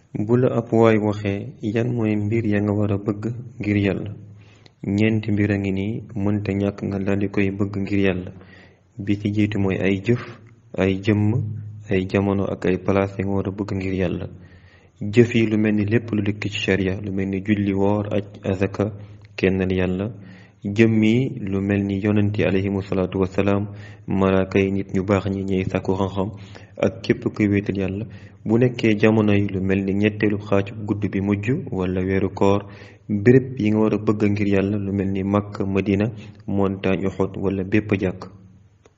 bu la ab waay waxee yan mooy mbir ya nga war a bëgg ngir yàlla ñeenti mbir a ngi nii mënta ñàkk nga daldi koy bëgg ngir yàlla bi ci jiitu mooy ay jëf ay jëmm ay jamono ak ay palaas ya nga war a bëgg ngir yàlla jëf yi lu mel ni lépp lu dikk ci sharia lu mel ni julli woor aj azaka kennal yàlla jëmm yi lu mel ni yonent yi alayhimu salaatu wasalaam malaaka yi nit ñu baax ñi ñey sàkku xam-xam ak képp kuy wéetal yàlla bu nekkee jamono yi lu mel ni ñetteelu xaaju gudd bi mujj wala weeru koor béréb yi nga war a bëgg ngir yàlla lu mel ni Makka Madina montagne Uhud wala bépp jàkk